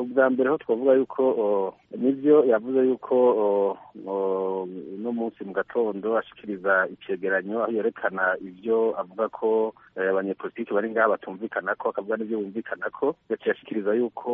ubwa mbere ho twavuga yuko nibyo yavuze yuko uno munsi mu gatondo ashikiriza icegeranyo aho yerekana ibyo avuga ko abanyepolitiki bari ngaha batumvikana ko akavuga n'ibyo bumvikana ko yaciye ashikiriza yuko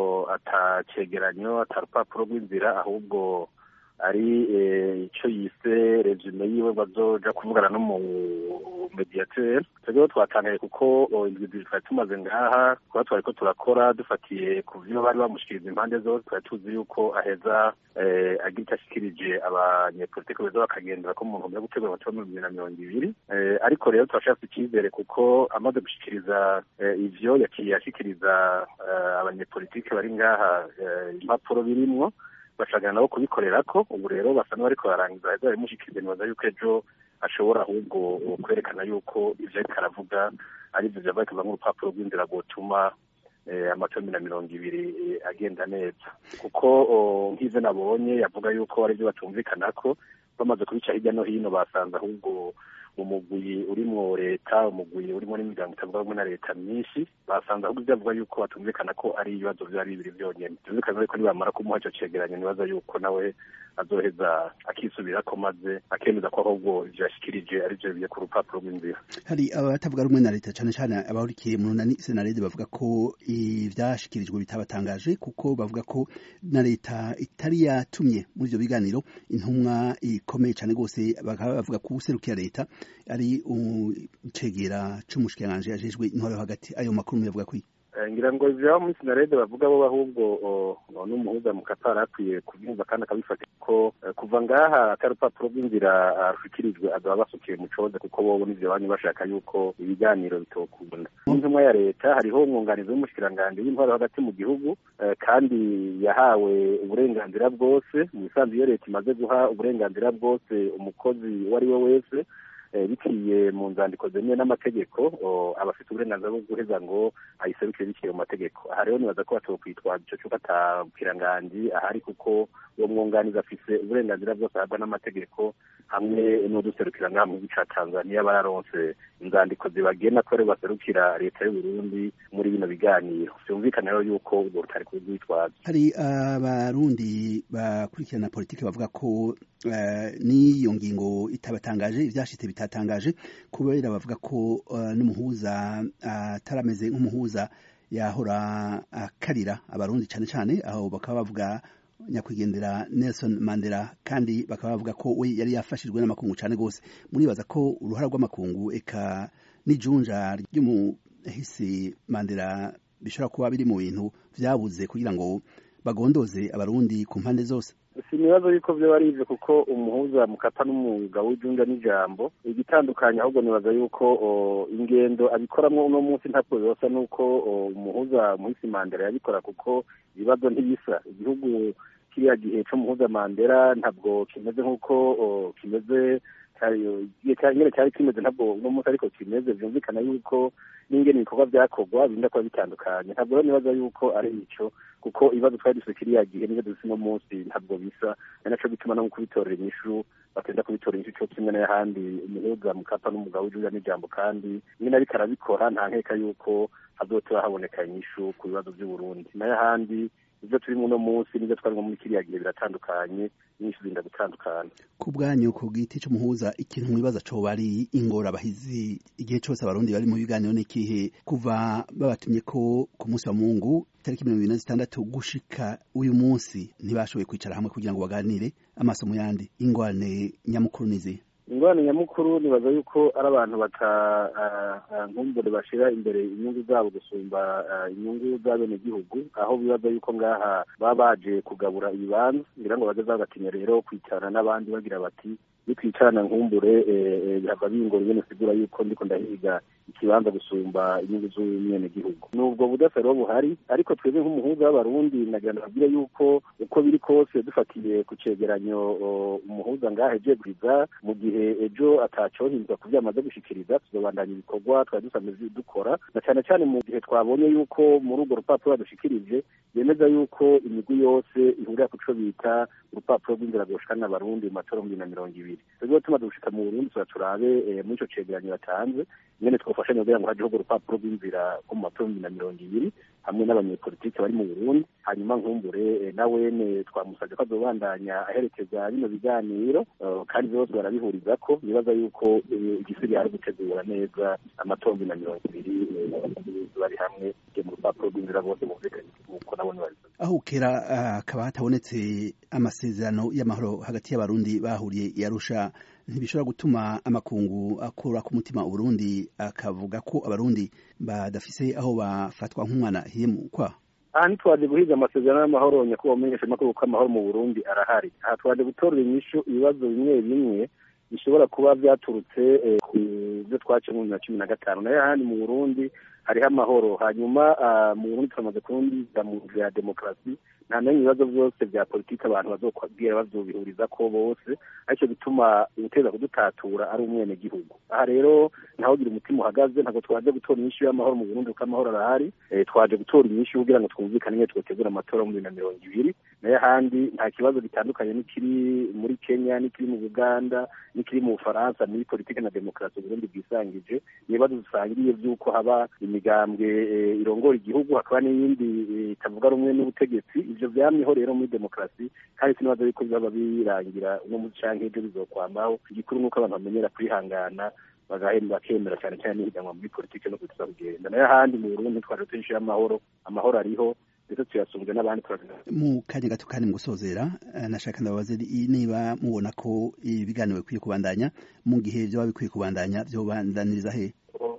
ata cegeranyo ata rupapuro rw'inzira ahubwo ari icyo yise resume yiwe bazoja kuvugana n'umumediateur twebweho twatangaye kuko indwi twari tumaze ngaha kuba twari ko turakora dufatiye ku vyo bari bamushikiriza impande zose twari tuzi yuko aheza agira icyo ashikirije abanyepolitiki beza bakagendera ko mu ntumbero yo gutegura amatora mu bibiri na mirongo ibiri ariko rero turashaka icyizere kuko amaze gushikiriza ivyo yaciye ashikiriza abanyepolitiki bari ngaha impapuro birimwo bashagana nabo kubikorera ko ubu rero basa n'abariko barangiza aheza bimushikiriza nibaza yuko ejo ashobora ahubwo kwerekana yuko ivyo ariko aravuga ari vyo vyava bikava nk'urupapuro rw'inzira rwotuma amatora na mirongo ibiri agenda neza kuko nk'ivyo nabonye yavuga yuko ari vyo batumvikanako bamaze kubica hirya no hino basanze ahubwo umugwi urimwo leta umugwi urimo n'imiryango itavuga rumwe na leta myinshi basanze ahubwo ibyo avuga yuko batumvikana ko ari ibibazo vyari bibiri vyonyene vyumvikana ariko nibamara kumuha ico cegeranyo nibaza yuko nawe azoheza akisubirako maze akemeza ko ahubwo ivyo yashikirije ari vyo biye ku rupapuro rw'inzira hari abatavuga rumwe na leta cane cane abahurikiye mu runani senarede bavuga ko ivyashikirijwe bitabatangaje kuko bavuga ko na leta itari yatumye muri ivyo biganiro intumwa ikomeye cane rwose bakaba bavuga ko userukira leta ari icegera c'umushikiranganji yajejwe intwaro yo hagati ayo makuru muyavuga kwiye ngira ngo ivyo muri sinarede bavuga bo ahubwo n'umuhuza mu katari akwiye kubyumva kandi akabifata ko kuva ngaha atari urupapuro rw'inzira rushikirijwe azaba basukiye mu coze kuko bobo n'ivyo banyu bashaka yuko ibiganiro bitokunda n'intumwa ya leta hariho umwunganizi w'umushikiranganji w'intwaro hagati mu gihugu kandi yahawe uburenganzira bwose mu bisanzwe iyo leta imaze guha uburenganzira bwose umukozi uwo ari we wese biciye mu nzandiko zemewe n'amategeko aba afite uburenganzira bwo guheza ngo ayiserukire biciye mu mategeko aha rero nibaza ko batokwitwaza ico cuko atakiranganji ahari kuko uwo mwunganizi afise uburenganzira bwose ahabwa n'amategeko hamwe n'uduserukira ngaha mu gihugu ca tanzaniya bararonse inzandiko zibagena ko rero baserukira leta y'uburundi muri bino biganiro vyumvikana rero yuko urwo rutari kurwitwaza hari abarundi bakurikirana politiki bavuga ko n'iyo ngingo itabatangaje ivyashitse bitatangaje kubera bavuga ko n'umuhuza atarameze nk'umuhuza yahora akarira abarundi cane cane aho bakaba bavuga nyakwigendera Nelson Mandela kandi bakaba bavuga ko we yari yafashijwe n'amakungu cane gose muribaza ko uruhara rw'amakungu eka n'ijunja ry'umuhisi Mandela bishobora kuba biri mu bintu vyabuze kugira ngo bagondoze abarundi ku mpande zose sinibazo yuko vyo ari ivyo kuko umuhuza mukapa n'umwuga w'ijunja n'ijambo igitandukanye ahubwo nibaza yuko ingendo abikoramwo uno munsi ntabwo bibosa nuko umuhuza muhisi Mandela yabikora kuko ibibazo ntibisa igihugu kiriya gihe c'umuhuza Mandela ntabwo kimeze nk'uko kimeze nyene cyari kimeze ntabwo uno munsi ariko kimeze vyumvikana yuko n'ingene ibikorwa vyakorwa birinda kuba bitandukanye ntabwo rero nibaza yuko ari ico kuko ibibazo twari dufite kiriya gihe n'ivyo dufite uno munsi ntabwo bisa ari naco gituma no mu kubitorera inyishu batenda kubitora inyishu co kimwe n'ayahandi umuhuza mukapa n'umugabo w'ijuja n'ijambo kandi nyine ariko arabikora nta nkeka yuko hazotora haboneka inyishu ku bibazo vy'uburundi n'ayahandi ivyo turi muno munsi n'ivyo twarimwo muri kiriya gihe biratandukanye nyinshi zinda gutandukana ku bwanyu ku giti c'umuhuza ikintu mwibaza coba ari ingorabahizi igihe cose abarundi bari mu biganiro n'ikihe kuva babatumye ko ku munsi wa mungu itariki mirongo ibiri na zitandatu gushika uyu munsi ntibashoboye kwicara hamwe kugira ngo baganire amaso mu yandi ingwane nyamukuru nizihe ingorane nyamukuru nibaza yuko ari abantu batankumbure bashira imbere inyungu zabo gusumba inyungu z'abenegihugu aho bibaza yuko ngaha baba baje kugabura ibibanza ngira ngo bageze bagatinya rero kwicarana n'abandi bagira bati nitwicarana nkumbure bihava bingora ingene sigura yuko ndiko ndahiga ikibanza gusumba inyungu z'umwenegihugu nubwo budasa rero buhari ariko twebwe nk'umuhuza w'abarundi nagira ndababwire yuko uko biri kose dufatiye ku cegeranyo umuhuza ngaha eje bwiza mu gihe ejo atacohindwa ku vyo amaze gushikiriza tuzobandanya ibikorwa twari dusanzwe dukora na cane cane mu gihe twabonye yuko muri urwo rupapuro badushikirije yemeza yuko imigwi yose ihurira ku co bita urupapuro rw'inzira rwoshikana abarundi mu matora mu bibiri na mirongo ibiri rero tumaze gushika mu burundi tuza turabe muri ico cegeranyo batanze nyene twofashanya kugira ngo hajeho urwo rupapuro rw'inzira rwo mu matora mu bibiri na mirongo ibiri hamwe n'abanyepolitike bari mu burundi hanyuma nkumbure nawene twamusabye ko azobandanya aherekeza bino biganiro kandi bose barabihuriza ko nibaza yuko igisigaye ari gutegura neza amatombi na mirongo ibiri bari hamwe mu rupapuro rw'inzira bose bumvikanye nk'uko nabone babivuze aho kera hakaba hatabonetse amasezerano y'amahoro hagati y'abarundi bahuriye i Arusha ntibishobora gutuma amakungu akura ku mutima uburundi akavuga ko abarundi badafise aho bafatwa nk'umwana hiyemu kwa aha ntitwaje guhiga amasezerano y'amahoro nyakubahwa umenyesha amakuru ko amahoro mu burundi arahari aha twaje gutorera inyishu ibibazo bimwe bimwe bishobora kuba byaturutse ku byo twaciye mu bibiri na cumi na gatanu nayo ahandi mu burundi hariho amahoro hanyuma mu burundi turamaze kurundiza mu nzira ya demokarasi nta n'imwe ibibazo byose bya politiki abantu bazobwira bazobihuriza ko bose aricyo bituma guteza kudutatura ari umwenegihugu aha rero ntawugira umutima uhagaze ntabwo twaje gutora inyishu y'amahoro mu burundi kuko amahoro arahari twaje gutora inyishu kugira ngo twumvikane nyine twotegura amatora mu bibiri na mirongo ibiri nayo ahandi nta kibazo gitandukanye n'ikiri muri kenya n'ikiri mu buganda n'ikiri mu bufaransa muri politiki na demokarasi uburundi bwisangije ni ibibazo dusangiye by'uko haba imigambwe irongora igihugu hakaba n'iyindi itavuga rumwe n'ubutegetsi ivyo vyamyeho rero muri demokarasi kandi sinibaza yuko bizaba birangira uno musi canke ejo bizokwamaho igikuru nuko abantu bamenyera kwihangana bakemera cyane cyane n'ihiganwa muri politiki no kutuza kugenda nayo ahandi mu burundi twaje tuyinshi y'amahoro amahoro ariho ndetse tuyasumbye n'abandi mu kanya gato kandi mu gusozera nashaka ndababaze niba mubona ko ibiganiro bikwiye kubandanya mu gihe vyoba bikwiye kubandanya vyobandaniriza he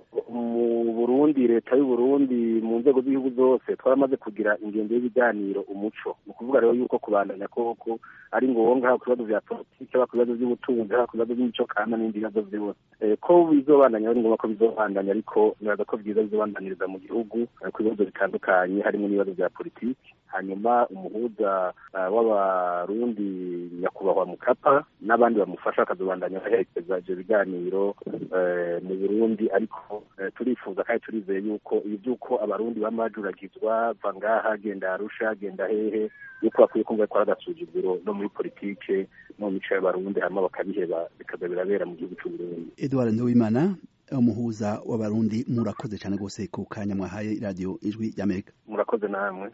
mu burundi leta y'uburundi mu nzego z'igihugu zose twaramaze kugira ingendo y'ibiganiro umuco ni ukuvuga rero yuko kubandanya koko ari ngombwa haba ku bibazo vya politiki haba ku bibazo vy'ubutunzi haba ku bibazo vy'imico kama n'ibindi bibazo vyose ko bizobandanya ari ngombwa ko bizobandanya ariko nibaza ko vyiza bizobandaniriza mu gihugu ku bibazo bitandukanye harimo n'ibibazo vya politiki hanyuma umuhuza w'abarundi nyakubahwa mukapa n'abandi bamufasha bakazobandanya baherekeza ivyo biganiro mu burundi ariko turifuza kandi turizeye yuko ibi by'uko abarundi bamajuragizwa va ngaha genda arusha genda hehe yuko bakwiye kumva ko ari agasuzuguro no muri politike no mu mico y'abarundi hanyuma bakabiheba bikaza birabera mu gihugu c'uburundi edward nduwimana umuhuza w'abarundi murakoze cyane rwose ku kanya mwahaye radiyo ijwi ry'amerika murakoze namwe